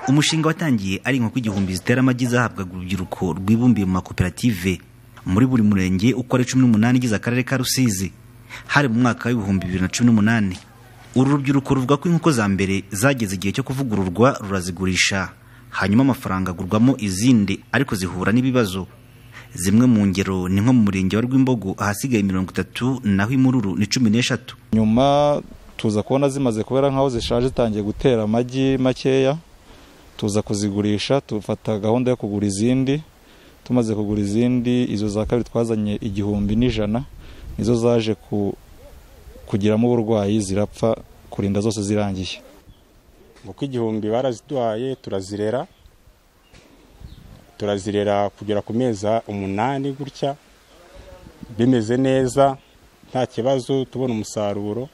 umushinga watangiye ari inkoko igihumbi zitera amagi zahabwaga urubyiruko rwibumbiye mu makoperative muri buri murenge uko ari cumi n'umunani igize akarere ka rusizi hari mu mwaka w'ibihumbi bibiri na cumi n'umunani uru rubyiruko ruvuga ko inkoko za mbere zageze igihe cyo kuvugururwa rurazigurisha hanyuma amafaranga agurwamo izindi ariko zihura n'ibibazo zimwe mu ngero ni nko mu murenge wa rwimbogo ahasigaye mirongo itatu naho imururu ni cumi n'eshatu nyuma tuza kubona zimaze kubera nk'aho zishaje zitangiye gutera amagi makeya tuza kuzigurisha tufata gahunda yo kugura izindi tumaze kugura izindi izo za kabiri twazanye igihumbi n'ijana nizo zaje ku- kugiramo uburwayi zirapfa kurinda zose zirangiye kuko igihumbi baraziduhaye turazirera turazirera kugera ku mezi umunani gutya bimeze neza nta kibazo tubona umusaruro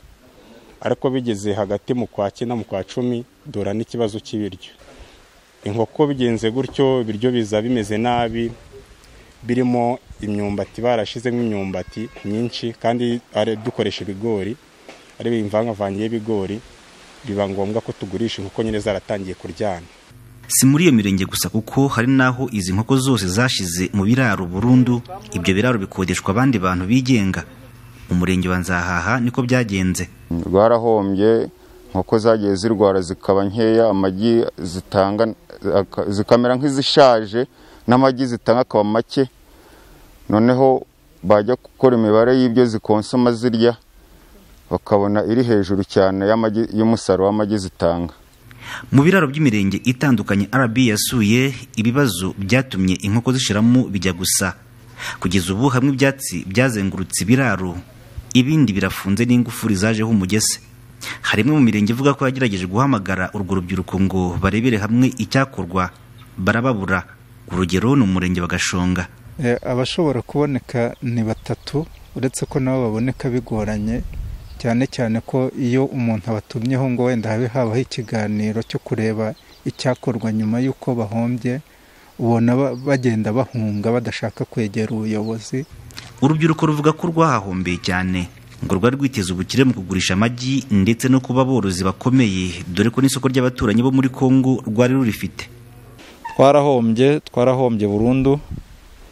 ariko bigeze hagati mu kwa cyenda mu kwa cumi dora n'ikibazo cy'ibiryo inkoko bigenze gutyo ibiryo biza bimeze nabi birimo imyumbati barashizemo imyumbati myinshi kandi ari dukoresha ibigori ari imvangavange y'ibigori biba ngombwa ko tugurisha inkoko nyine zaratangiye kuryana si muri iyo mirenge gusa kuko hari n'aho izi nkoko zose zashize mu biraro burundu ibyo biraro bikodeshwa abandi bantu bigenga mu murenge wa nzahaha niko byagenze rwarahombye inkoko zagiye zirwara zikaba nkeya amagi zitanga aka- zikamera nk'izishaje n'amagi zitanga akaba make noneho bajya gukora imibare y'ibyo zikonsoma zirya bakabona iri hejuru cyane y'amagi y'umusaruro w'amagi zitanga mu biraro by'imirenge itandukanye rb yasuye ibibazo byatumye inkoko zishiramo bijya gusa kugeza ubu hamwe ibyatsi byazengurutse ibiraro ibindi birafunze n'ingufuri zajeho umugese hari imwe mu mirenge ivuga ko yagerageje guhamagara urwo rubyiruko ngo barebere hamwe icyakorwa barababura urugero ni umurenge wa gashonga Eh, abashobora kuboneka ni batatu uretse ko nabo baboneka bigoranye cyane cyane ko iyo umuntu abatumyeho ngo wenda habe habaho ikiganiro cyo kureba icyakorwa nyuma y'uko bahombye ubona ba- bagenda bahunga badashaka kwegera ubuyobozi urubyiruko ruvuga ko rwahahombeye cyane ngo rwari rwiteze ubukire mu kugurisha amagi ndetse no kuba aborozi bakomeye dore ko n'isoko ry'abaturanyi bo muri kongo rwari rurifite twarahombye twarahombye burundu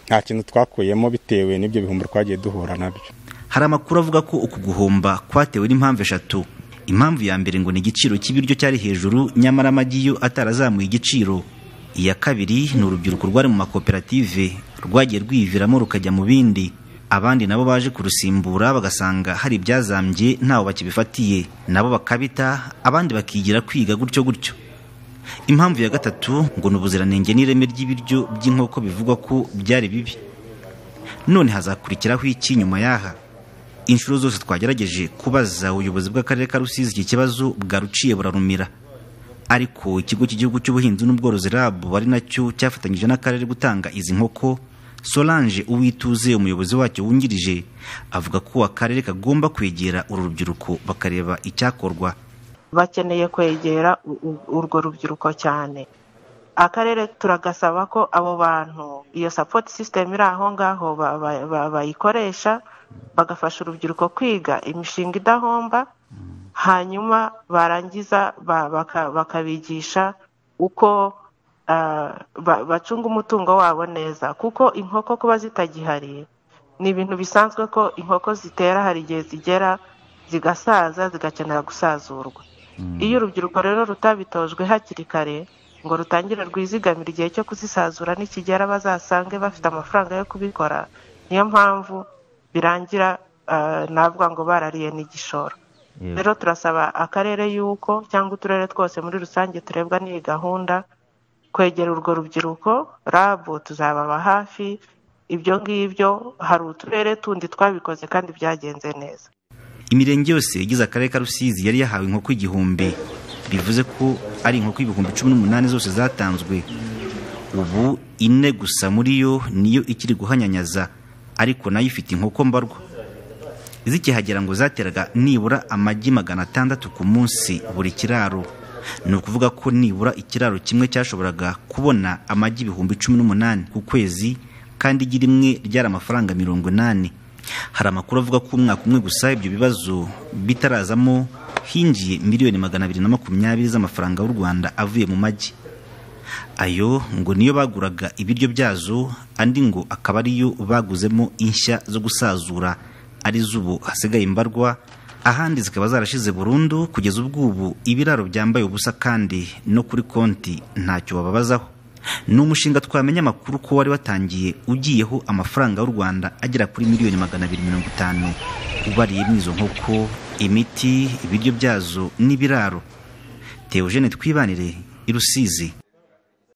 nta kintu twakuyemo bitewe n'ibyo bihumbi twagiye duhura nabyo hari amakuru avuga ko uku guhomba kwatewe n'impamvu eshatu impamvu ya mbere ngo ni igiciro cy'ibiryo cyari hejuru nyamara amagi yo atarazamuye igiciro iya kabiri ni urubyiruko rwari mu makoperative rwagiye rwiyiviramo rukajya mu bindi abandi nabo baje kurusimbura bagasanga hari ibyazambye ntaho bakibifatiye nabo bakabita abandi bakigira kwiga gutyo gutyo impamvu ya gatatu ngo ni ubuziranenge n'ireme ry'ibiryo by'inkoko bivugwa ko byari bibi none hazakurikiraho iki nyuma yaha inshuro zose twagerageje kubaza ubuyobozi bw'akarere ka rusizi iki kibazo bwaruciye burarumira ariko ikigo cy'igihugu cy'ubuhinzi n'ubworozi rab ari nacyo cyafatanyije n'akarere gutanga izi nkoko solange uwituze umuyobozi wacyo wungirije avuga ko akarere kagomba kwegera uru rubyiruko bakareba icyakorwa bakeneye kwegera u- u- urwo rubyiruko cyane akarere turagasaba ko abo bantu iyo support system iri aho ngaho ba- ba- ba- bayikoresha bagafasha urubyiruko kwiga imishinga idahomba hanyuma barangiza ba- baka- bakabigisha uko ah, ba- bacunga umutungo wabo neza kuko inkoko kuba zitagihari ni ibintu bisanzwe ko inkoko zitera hari igihe zigera zigasaza zigakenera gusazurwa iyo urubyiruko rero rutabitojwe hakiri kare ngo rutangire rwizigamira igihe cyo kuzisazura nikigera bazasange bafite amafaranga yo kubikora niyo mpamvu birangira ah, navuga ngo barariye n'igishoro rero turasaba akarere y'uko cyangwa uturere twose muri rusange turebwa n'iyi gahunda kwegera urwo rubyiruko rabu tuzababa hafi ibyo ngibyo hari uturere tundi twabikoze kandi byagenze neza imirenge yose igize akarere ka rusizi yari yahawe inkoko igihumbi bivuze ko ari inkoko ibihumbi cumi n'umunani zose zatanzwe ubu ine gusa muri yo niyo ikiri guhanyanyaza ariko nayo ifite inkoko mbarwa zikihagera ngo zateraga nibura amagi magana atandatu ku munsi buri kiraro ni ukuvuga ko nibura ikiraro kimwe cyashoboraga kubona amagi ibihumbi cumi n'umunani ku kwezi kandi igi rimwe ryari amafaranga mirongo inani hari amakuru avuga ko umwaka umwe gusa ibyo bibazo bitarazamo hinjiye miliyoni magana abiri na makumyabiri z'amafaranga y'u rwanda avuye mu magi ayo ngo niyo baguraga ibiryo byazo andi ngo akaba ariyo baguzemo inshya zo gusazura ari z'ubu hasigaye imbarwa ahandi zikaba zarashize burundu kugeza ubwubu ibiraro byambaye ubusa kandi no kuri konti ntacyo bababazaho ni umushinga twamenya amakuru ko wari watangiye ugiyeho amafaranga y'u rwanda agera kuri miliyoni magana abiri mirongo itanu ubariye izo nkoko imiti ibiryo byazo n'ibiraro teogene twibanire i rusizi